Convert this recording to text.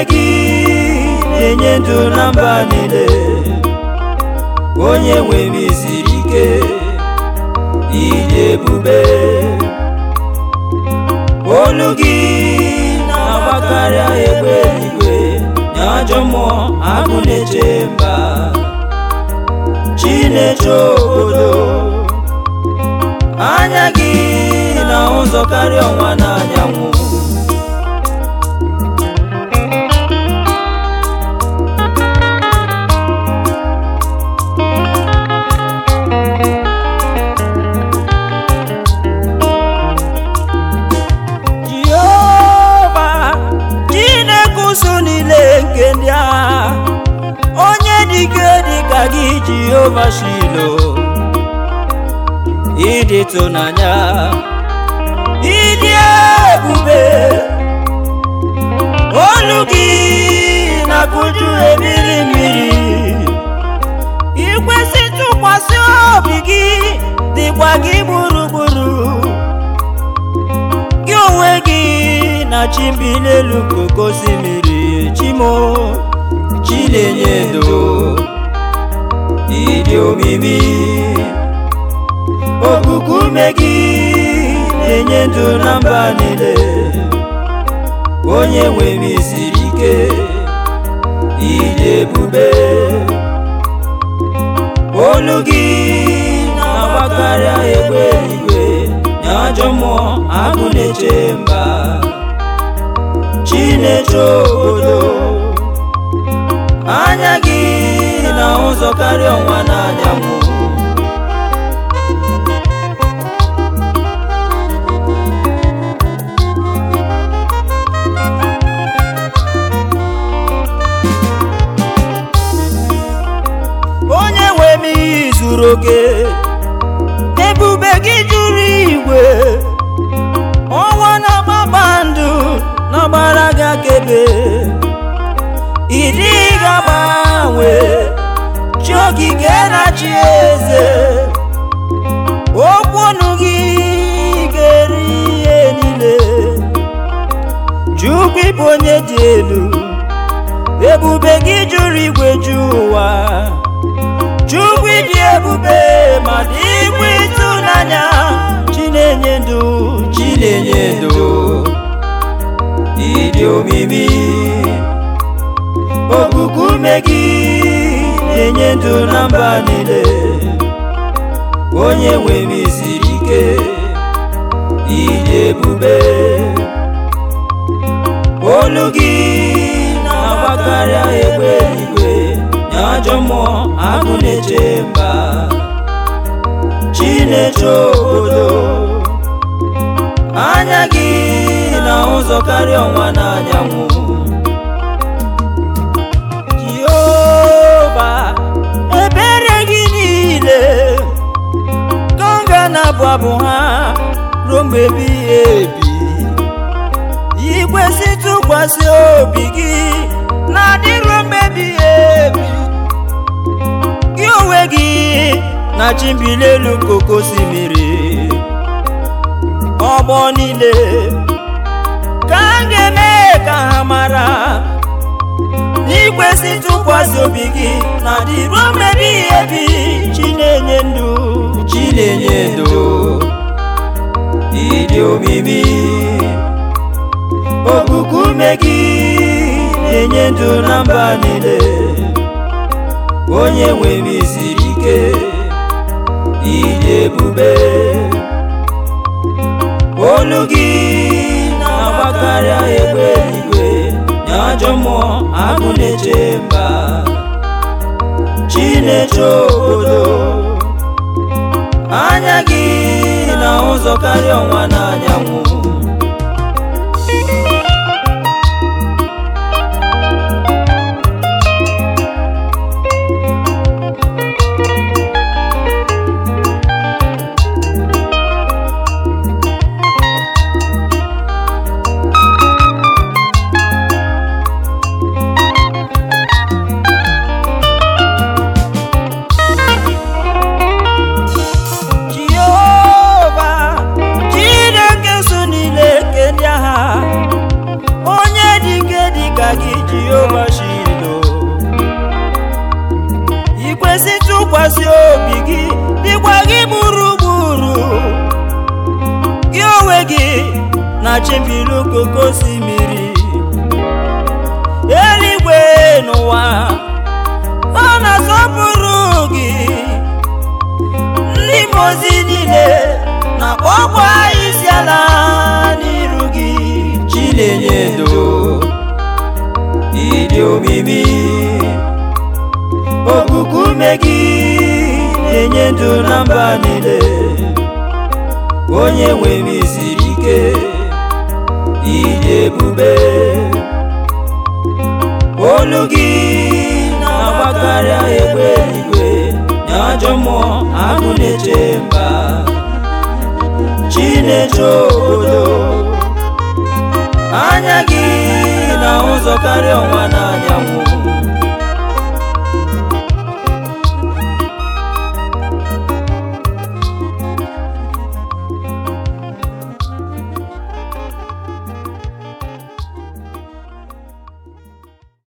gị na-enye ndụ na mba niile onye nwe m isiri ike ịdị ebube olu gị na-agbakarịa egbe eluigwe nye ajọ mmụọ agụ na-eche mba Chineke obodo anya gị na ụzọ karịa ọnwa na anyanwụ Jehova Chineke ụsụ niile nke ndị agha onye dike dịka gị Jehova Shilo ịdị tụnanya ịdị ebube olu gị na-akụju ebiri mmiri ikwesị tụkwasị obi gị dịkwa gị gburugburu gị onwe gị na chimbi n'elu koko osimiri chimo chi na-enye ndo ịdị omimi okuku ume gị na-enye ndụ na mba niile onye nwe m isiri ike ịdị ebube olu gị na-agbakarịa egbe eluigwe nye ajọ mmụọ agụ na-eche mba Chineke obodo anya gị na ụzọ karịa ọnwa na anyanwụ onye nwe m iyi zuru oke ebube gị juru igwe ọnwa na kpakpando n'ọgbara gị akebe ịdị ga-agbanwe chi ogige na chi eze okwu ọnụ gị ga-eri ihe niile Chukwu ịbụ onye dị elu ebube gị juru igwe ju ụwa Chukwu ịdị ebube ma dịkwa ịtụnanya chi na-enye ndụ chi na-enye ndụ ịdị omimi okuku ume gị na-enye ndụ na mba niile onye nwe m isiri ike ịdị ebube olu gị na-agbakarịa egbe eluigwe nye ajọ mmụọ agụ na-eche mba Chineke obodo anya gị na ụzọ karịa ọnwa na anyanwụ Jehova ebere gị niile gọnga na-abụ abụ ha ruo mgbe ebighị ebi ikwesị tụkwasị obi gị na-adị ruo mgbe ebighị ebi gị onwe gị na chimbili elu koko osimiri ọgbọ niile ka a ga-eme ka ha mara n'ikwesị tụkwasị obi gị na dị ruo mmebi ebi chi na-enye ndụ chi na-enye ndụ ịdị omimi okuku ume gị na-enye ndụ na mba niile onye nwe m isiri ike ịdị ebube olu gị na-agbakarịa egbe eluigwe nye ajọ mmụọ agụ na-eche mba Chineke obodo anya gị na ụzọ karịa ọnwa na anyanwụ Jehova Chineke so gị jehova shilo ikwesị tụkwasị obi gị dịkwa gị gburugburu gị onwe gị na chimbiri okoko osimiri eluigwe n'ụwa ọ na-asọpụrụ gị ndị mozi niile na-akpọkwa isi ala n'iru gị chinenye ndo ịdị omimi okuku ume gị na-enye ndụ na mba niile onye nwe m isiri ike ịdị ebube olu gị na-agbakarịa egbe eluigwe na ajọ mmụọ agụ na-eche mba chineche obodo anya gị na ụzọ karịa ọnwa na anyanwụ